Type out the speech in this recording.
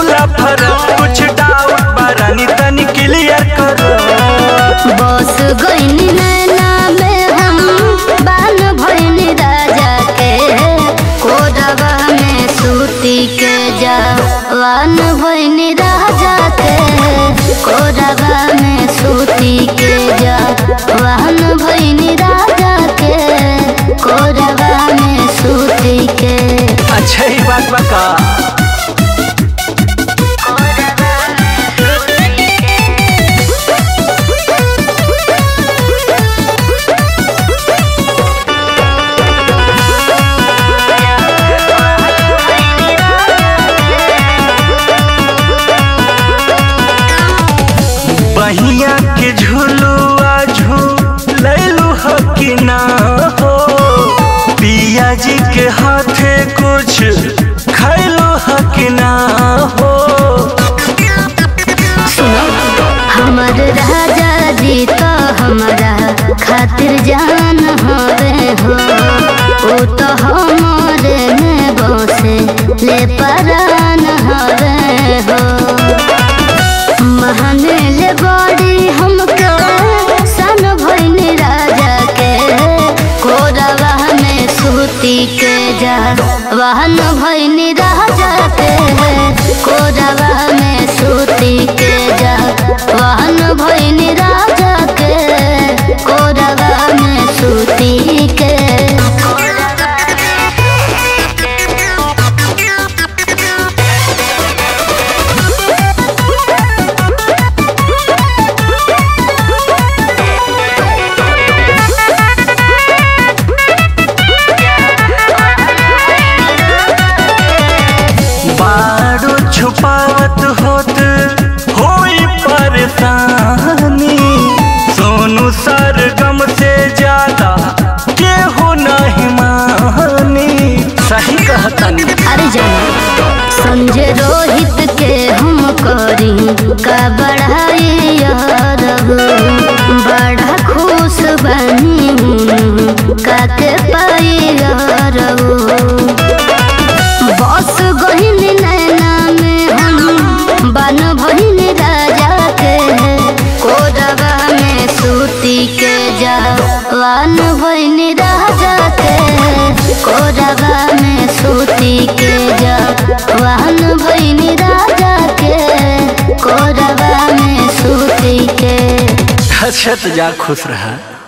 फूला फर कुछ डाउट बारानी तनी क्लियर करो बस गईनी नैना में हम बान भईनी राजा के कोडवा में सूती के जवान भईनी राजा के कोडवा में सूती के जवान भईनी राजा के कोडवा में सूती के अच्छा ही बात बा का बहिया के झुलुआ झूलैलू हो कि ना हो पिया जी के हाथे कुछ खैलू हो कि ना हो हमर राजा जी तो हमारा खातिर जान हवे हो ओ तो हमारे में बसे ले परान हवे हो महाने ले बड़ी हमके सन भइनी राजा के कोरवा में सूती के जा वाहन भइनी राजा के कोरवा में सूती के जा वाहन भइनी राजा के कोरवा में सूती के बारू छुपावत होत होई परेशानी सोनू सरगम से ज्यादा केहू नहीं मानी सही कहतनी अरे जाना संजय रोहित के हम करी का बढ़ाई यारब बड़ा खुश बनी काके पाई यारब बस गहिन नैना में हम बन भहिन राजा के कोरवा में सूती के जवान भहिन राजा के कोरवा में सूती के जवान भहिन राजा के कोरवा में सूती के अच्छा तो जा खुश रहा